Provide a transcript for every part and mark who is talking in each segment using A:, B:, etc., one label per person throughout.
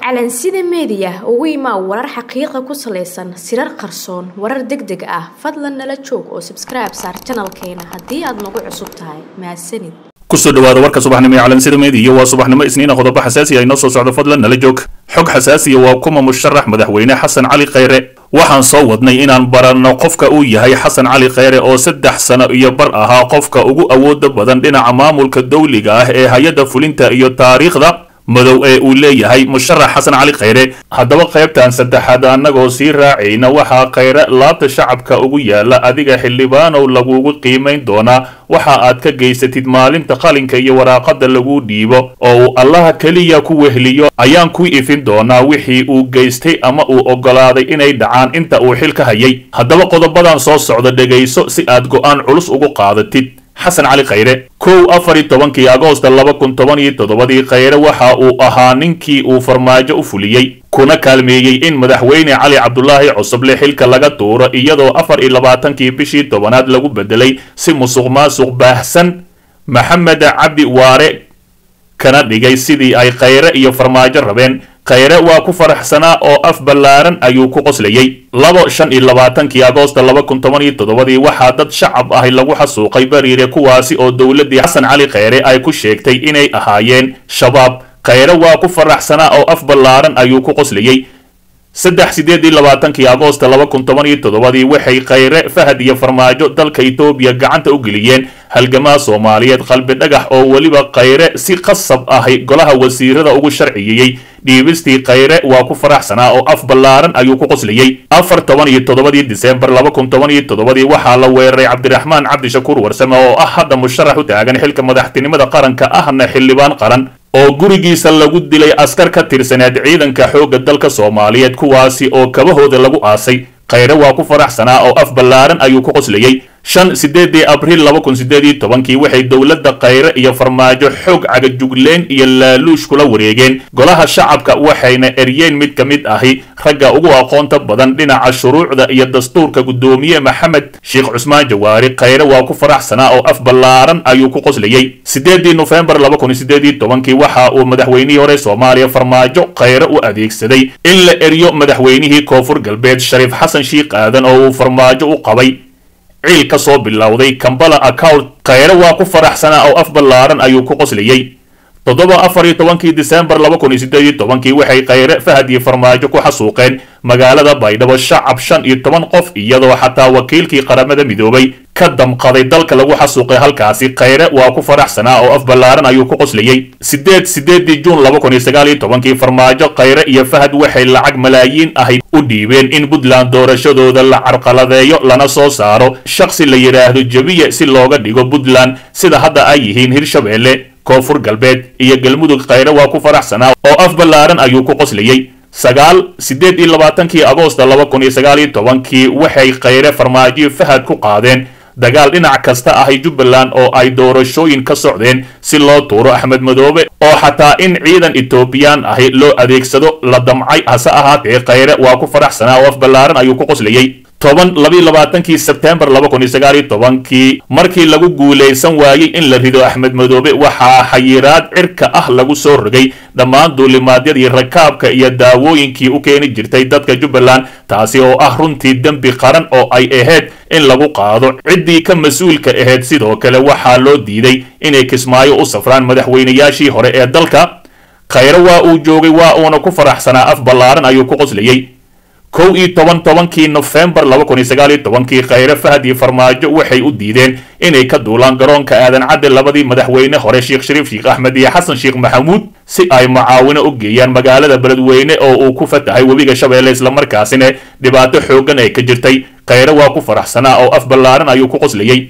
A: calansida meediya ugu imaa warar xaqiiqa ku salaysan sirar qarsoon warar deg deg ah fadlan nala joog oo sabskribe saar janalkeena haddii aad nagu cusub tahay mahadsanid
B: kusoo dhawaada warka subaxnimo ee calansida meediya waa subaxnimo isniina qodobo xasaasi ah inoo soo socdo fadlan nala joog xog xasaasiya waa kuma musharax madaxweyne xasan cali khayre waxaan soo wadnay inaan baranno qofka uu yahay xasan cali khayre oo saddex sano iyo bar ahaa qofka ugu awooda badan dhinaca maamulka dawliga ah ee hay-adda fulinta iyo taariikhda madow ee uu leeyahay musharax xasan cali khayre haddaba qaybtan saddexaad annagoo sii raacayna waxaa khayre laabta shacabka ugu yaala adiga xildhibaanow lagugu qiimayn doonaa waxa aad ka geysatid maalinta qalinka iyo waraaqada lagu dhiibo oo uu allaha keliya ku wehliyo ayaan ku ifin doonaa wixii uu geystay ama uu oggolaaday inay dhacaan inta uu xil ka hayay haddaba qodobadan soo socda dhegayso si aad go'aan culus ugu qaadatid xasan cali khayre kow afar iyo tobankii agoosta laba kun toban iyo toddobadii khayre waxa uu ahaa ninkii uu farmaajo u fuliyey kuna kaalmeeyey in madaxweyne cali cabdulaahi cusuble xilka laga tuuro iyadoo afar iyo labaatankii bishii tobanaad lagu bedelay si musuq maasuq baahsan maxamed cabdi waare kana dhigay sidii ay khayre iyo farmaajo rabeen khayre waa ku faraxsanaa oo af ballaaran ayuu ku qoslayey labo shan iyo labaatankii agoosta laba kun toban iyo toddobadii waxaa dad shacab ahi lagu xasuuqay bariire kuwaasi oo dowladdii xasan cali khayre ay ku sheegtay inay ahaayeen shabaab khayre waa ku faraxsanaa oo af ballaaran ayuu ku qoslayey saddex sideed iyo labaatankii agoosta laba kun toban iyo toddobadii waxay khayre fahad iyo farmaajo dalka etoobiya gacanta u geliyeen halgamaa soomaaliyeed qalbi dhagax oo weliba khayre si qasab ahi golaha wasiirada ugu sharciyeeyey dhiibistii khayre waa ku faraxsanaa oo af ballaaran ayuu ku qoslayey afar toban iyo toddobadii diseembar laba kun toban iyo toddobadii waxaa la weeraray cabdiraxmaan cabdishakuur warsame oo ah hadda musharax u taagan xilka madaxtinimada qaranka ahna xildhibaan qaran oo gurigiisa lagu dilay askar ka tirsaneed ciidanka xoogga dalka soomaaliyeed kuwaasi oo kabahooda lagu aasay khayre waa ku faraxsanaa oo af ballaaran ayuu ku qoslayey shan sideedii abriil laba kun sideed iyo tobankii waxay dowladda khayre iyo farmaajo xoog cagajugleen iyo laaluush kula wareegeen golaha shacabka waxayna eryeen mid ka mid ahi ragga ugu aqoonta badan dhinaca shuruucda iyo dastuurka guddoomiye maxamed sheekh cusmaan jawaari khayre waa ku faraxsanaa oo af ballaaran ayuu ku qoslayey sideedii nofembar laba kun sideed iyo tobankii waxa uu madaxweynihii hore soomaaliya farmaajo khayre u adeegsaday in la eryo madaxweynihii koonfur galbeed shariif xasan shiikh aadan oo uu farmaajo u qabay ciil ka soo bilowday kambala account khayre waa ku faraxsanaa oo af ballaaran ayuu ku qoslayey toddoba afar iyo tobankii diseembar laba kun iyo sideed iyo tobankii waxay khayre fahad iyo farmaajo ku xasuuqeen magaalada baydhabo shacab shan iyo toban qof iyadoo xataa wakiilkii qaramada midoobay ka damqaday dalka lagu xasuuqay halkaasi khayre waa ku faraxsanaa oo af ballaaran ayuu ku qoslayey sideed sideedii juun laba kun iyo sagaal iyo tobankii farmaajo khayre iyo fahad waxay lacag malaayiin ahi u dhiibeen in puntland doorashadooda la carqaladeeyo lana soo saaro shakhsi la yidhaahdo jebiye si looga dhigo puntland sida hadda ay yihiin hirshabeelle koonfur galbeed iyo galmudug khayre waa ku faraxsanaa oo af ballaaran ayuu ku qoslayey sagaal sideed iyo labaatankii agoosta laba kun iyo sagaal iyo tobankii waxay khayre farmaajo fahad ku qaadeen dagaal dhinac kasta ahay jubbaland oo ay doorashooyin ka socdeen si loo tuuro axmed madoobe oo xataa in ciidan etoobiyaan ahi loo adeegsado la damcay hase ahaatee khayre waa ku faraxsanaa oo af ballaaran ayuu ku qoslayey toban labiyo labaatankii sebtembar laba kun iyo sagaal iyo tobankii markii lagu guulaysan waayey in la rido axmed madoobe waxaa xayiraad cirka ah lagu soo rogay dhammaan duulimaadyadii rakaabka iyo daawooyinkii u keeni jirtay dadka jubbaland taasi oo ah runtii dembi qaran oo ay ahayd in lagu qaado ciddii ka mas-uulka ahayd sidoo kale waxaa loo diiday inay kismaayo u safraan madaxweynayaashii hore ee dalka khayre waa uu joogay waa uuna ku faraxsanaa af ballaaran ayuu ku qoslayey kow iyo toban tobankii nofembar laba kun iyo sagaal iyo tobankii khayre fahad iyo farmaajo waxay u diideen inay ka duulaan garoonka aadan cadde labadii madaxweyne hore sheekh shariif sheekh axmed iyo xasan sheekh maxamuud si ay mucaawino u geeyaan magaalada beledweyne oo uu ku fatahay webiga shabeelle islamarkaasina dhibaato xooggan ay ka jirtay khayre waa ku faraxsanaa oo af ballaaran ayuu ku qoslayey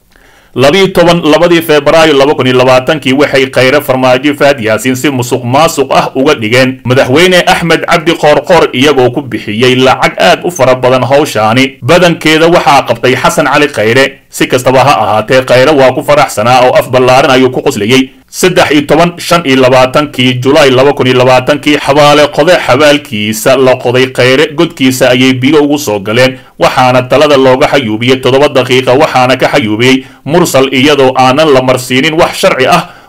B: labiyo toban labadii febraayo laba kun iyo labaatankii waxay khayre farmaajo fahad yaasiin si musuq maasuq ah uga dhigeen madaxweyne axmed cabdi qoorqoor iyagoo ku bixiyey lacag aad u fara badan howshaani badankeeda waxaa qabtay xasan cali khayre si kastaba ha ahaatee khayre waa ku faraxsanaa oo af ballaaran ayuu ku qoslayey saddex iyo toban shan iyo labaatankii julaay laba kun iyo labaatankii xabaale qode xabaalkiisa la qoday khayre godkiisa ayay biyo ugu soo galeen waxaana talada looga xayuubiyey toddoba daqiiqa waxaana ka xayuubiyey mursal iyadoo aanan la marsiinin wax sharci ah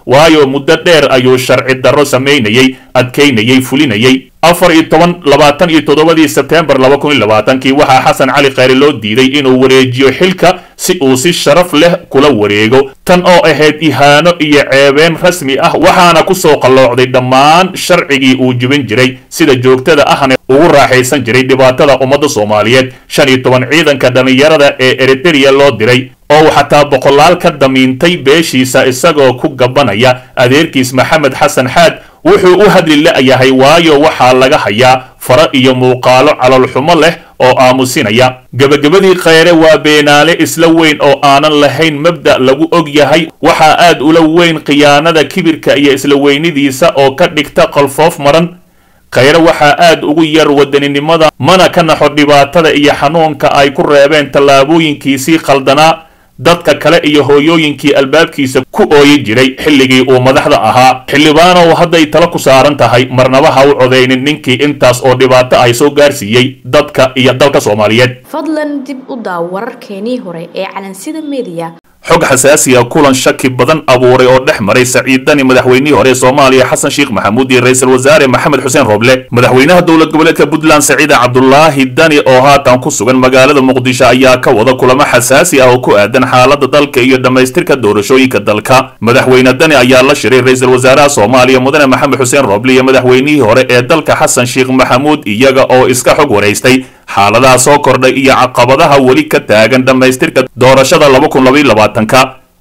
B: waayo muddo dheer ayuu sharci darro samaynayey adkaynayey fulinayey afar iyo toban labaatan iyo toddobadii sebteembar laba kun iyo labaatankii waxaa xasan cali khayre loo diiday inuu wareejiyo xilka si uu si sharaf leh kula wareego tan oo ahayd ihaano iyo ceebeen rasmi ah waxaana ku soo qalloocday dhammaan sharcigii uu jibin jiray sida joogtada ahna ugu raaxaysan jiray dhibaatada ummadda soomaaliyeed shan iyo toban ciidanka dhallinyarada ee eritereya loo diray oo uu xataa boqolaal ka damiintay beeshiisa isagoo ku gabanaya adeerkiis maxamed xasan xaad wuxuu u hadli la'yahay waayo waxaa laga hayaa faro iyo muuqaalo calolxumo leh oo aamusinaya gebagabadii khayre waa beenaale isla weyn oo aanan lahayn mabda' lagu og yahay waxaa aad ula weyn khiyaanada kibirka iyo isla weynidiisa oo ka dhigta qalfoof maran khayre waxaa aad ugu yar wadaninimada mana ka naxo dhibaatada iyo xanuunka ay ku reebeen tallaabooyinkiisii khaldanaa dadka kale iyo hooyooyinkii albaabkiisa ku ooyi jiray xilligii uu madaxda ahaa xildhibaanow hadday talo ku saaran tahay marnaba ha u codaynin ninkii intaas oo dhibaato ay soo gaarsiiyey dadka iyo dalka soomaaliyeed
A: fadlan dib u daaw wararkeenii hore ee calansida mediya
B: xog xasaasi ah kulan shaki badan abuuray oo dhex maray saciid dani madaxweynihii hore ee soomaaliya xasan sheekh maxamuud iyo ra-iisul wasaare maxamed xuseen roble madaxweynaha dowlad goboleedka puntland saciida cabdulaahi dani oo haatan ku sugan magaalada muqdisho ayaa ka wada kulamo xasaasi ah oo ku aadan xaalada dalka iyo dhammaystirka doorashooyinka dalka madaxweyne dani ayaa la shiray ra-iisul wasaaraha soomaaliya mudane maxamed xuseen roble iyo madaxweynihii hore ee dalka xasan sheekh maxamuud iyaga oo iska xog waraystay xaaladaha soo kordhay iyo caqabadaha weli ka taagan dhammaystirka doorashada laba kun labaiyo labaatanka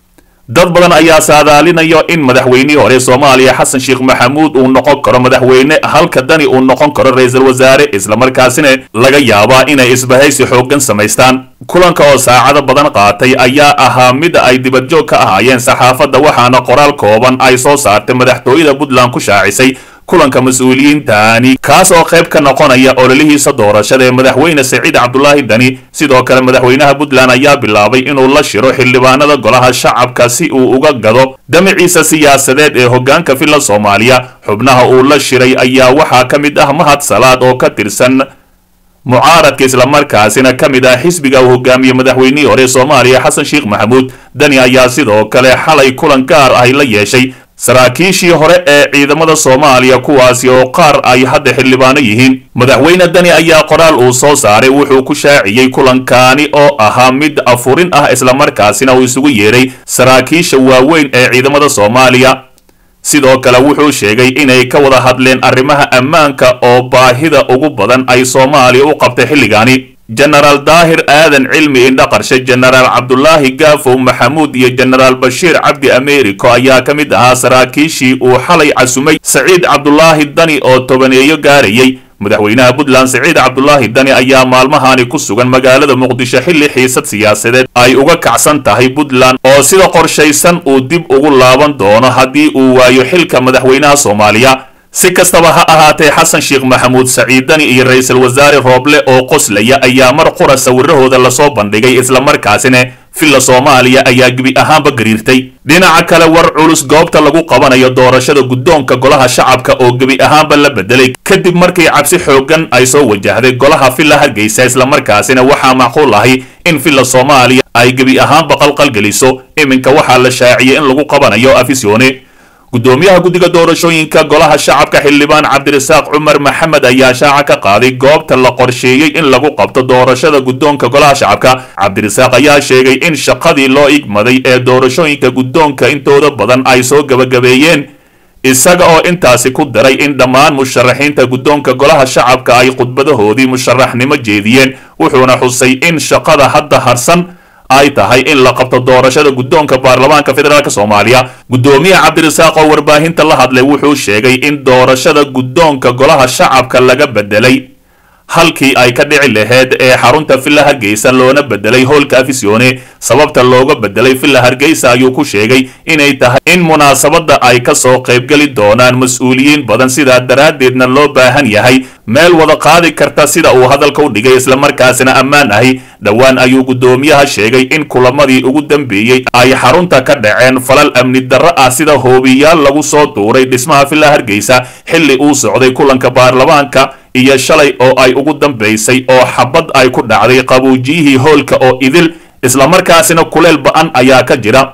B: dad badan ayaa saadaalinayo in madaxweynihii hore soomaaliya xasan sheekh maxamuud uu noqon karo madaxweyne halka dani uu noqon karo ra-iisul wasaare islamarkaasina laga yaabaa inay isbahaysi xooggan samaystaan kulanka oo saacado badan qaatay ayaa ahaa mid ay dibadjoog ka ahaayeen saxaafadda waxaana qoraal kooban ay soo saartay madaxtooyada puntland ku shaacisay kulanka mas-uuliyiintani kaas oo qayb ka noqonaya ololihiisa doorashada ee madaxweyne saciid cabdulaahi dani sidoo kale madaxweynaha puntland ayaa bilaabay inuu la shiro xildhibaanada golaha shacabka si uu uga gado damaciisa siyaasadeed ee hoggaanka villa soomaaliya xubnaha uu la shiray ayaa waxaa ka mid ah mahad salaad oo ka tirsan mucaaradka islamarkaasina ka mid ah xisbiga uu hogaamiye madaxweynihii hore soomaaliya xasan sheekh maxamuud dani ayaa sidoo kale xalay kulan gaar ah la yeeshay saraakiishii hore ee ciidamada soomaaliya kuwaasi oo qaar ay hadda xildhibaano yihiin madaxweyne dani ayaa qoraal uu soo saaray wuxuu ku shaaciyey kulankaani oo ahaa mid afurin ah islamarkaasina uu isugu yeedhay saraakiisha waaweyn ee ciidamada soomaaliya sidoo kale wuxuu sheegay inay ka wada hadleen arrimaha ammaanka oo baahida ugu badan ay soomaaliya u qabtay xilligaani jenaraal daahir aadan cilmi indhaqarshe jenaraal cabdulaahi gaafow maxamuud iyo jenaraal bashiir cabdi americo ayaa ka mid ahaa saraakiishii uu xalay casumay saciid cabdulaahi dani oo tobaneeyo gaarayay madaxweynaha puntland saciid cabdulaahi dani ayaa maalmahani ku sugan magaalada muqdisho xilli xiisad siyaasadeed ay uga kacsan tahay puntland oo sida qorshaysan uu dib ugu laaban doono haddii uu waayo xilka madaxweynaha soomaaliya si kastaba ha ahaatee xasan sheekh maxamuud saciid dani iyo ra-iisul wasaare rooble oo qoslaya ayaa mar qura sawirahooda lasoo bandhigay islamarkaasina villa soomaaliya ayaa gebi ahaanba gariirtay dhinaca kale war culus goobta lagu qabanayo doorashada guddoonka golaha shacabka oo gebi ahaanba la bedelay kadib markii cabsi xooggan ay soo wajahday golaha villa hargeysa islamarkaasina waxaa macquul ahay in villa soomaaliya ay gebi ahaanba qalqalgeliso iminka waxaa la shaaciyay in lagu qabanayo afisyoone gudoomiyaha guddiga doorashooyinka golaha shacabka xildhibaan cabdirasaaq cumar maxamed ayaa shaaca ka qaaday goobta la qorsheeyey in lagu qabto doorashada guddoonka golaha shacabka cabdirasaaq ayaa sheegay in shaqadii loo igmaday ee doorashooyinka guddoonka intooda badan ay soo gebagabeeyeen isaga oo intaasi ku daray in dhammaan musharaxiinta guddoonka golaha shacabka ay khudbadahoodii musharaxnimo jeediyeen wuxuuna xusay in shaqada hadda harsan ay tahay in la qabto doorashada guddoonka baarlamaanka federaalk soomaaliya guddoomiye cabdirasaaq oo warbaahinta la hadlay wuxuu sheegay in doorashada guddoonka golaha shacabka laga bedelay halkii ay ka dhici laheyd ee xarunta villa hargeysa loona bedelay howlka afisyoone sababta looga bedelay villa hargeysa ayuu ku sheegay inay tahay in munaasabadda ay ka soo qaybgeli doonaan mas-uuliyiin badan sidaa daraaddeedna loo baahan yahay meel wada qaadi karta sida uu hadalka u dhigay islamarkaasina ammaan ahi dhowaan ayuu guddoomiyaha sheegay in kulamadii ugu dambeeyey ay xarunta ka dhaceen falal amni darro ah sida hoobiyaal lagu soo duuray dhismaha villa hargeysa xilli uu socday kulanka baarlamaanka iyo shalay oo ay ugu dambaysay oo xabad ay ku dhacday qabuujiyihii hoolka oo idil islamarkaasina kuleel ba-an ayaa ka jira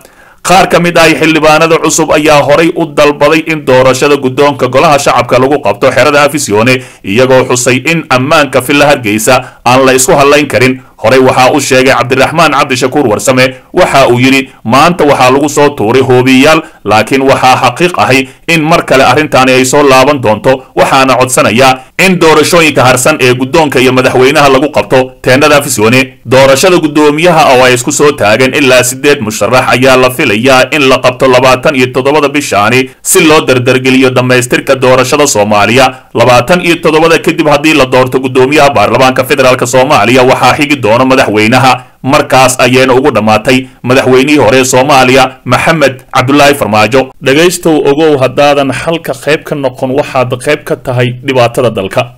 B: qaar ka mid ah xildhibaanada cusub ayaa horay u dalbaday in doorashada guddoonka golaha shacabka lagu qabto xerada afisyoone iyagoo xusay in ammaanka villa hargeysa aan la isku hadlayn karin horey waxaa u sheegay cabdiraxmaan cabdishakuur warsame waxa uu yidhi maanta waxaa lagu soo tuuray hoobiyayaal laakiin waxaa xaqiiq ahay in mar kale arrintaani ay soo laaban doonto waxaana codsanayaa in doorashooyinka harsan ee guddoonka iyo madaxweynaha lagu qabto teennada afisyoone doorashada guddoomiyaha oo ay isku soo taageen ilaa siddeed musharax ayaa la filayaa in la qabto labaatan iyo toddobada bishaani si loo dardargeliyo dhammaystirka doorashada soomaaliya labaatan iyo toddobada kadib haddii la doorto guddoomiyaha baarlamaanka federaalk soomaaliya waxaa xigi doono madaxweynaha markaas ayayna ugu dhammaatay madaxweynihii hore soomaaliya maxamed cabdulaahi farmaajo dhegaystow ogow haddaadan xalka qayb ka noqon waxaad qayb ka tahay dhibaatada dalka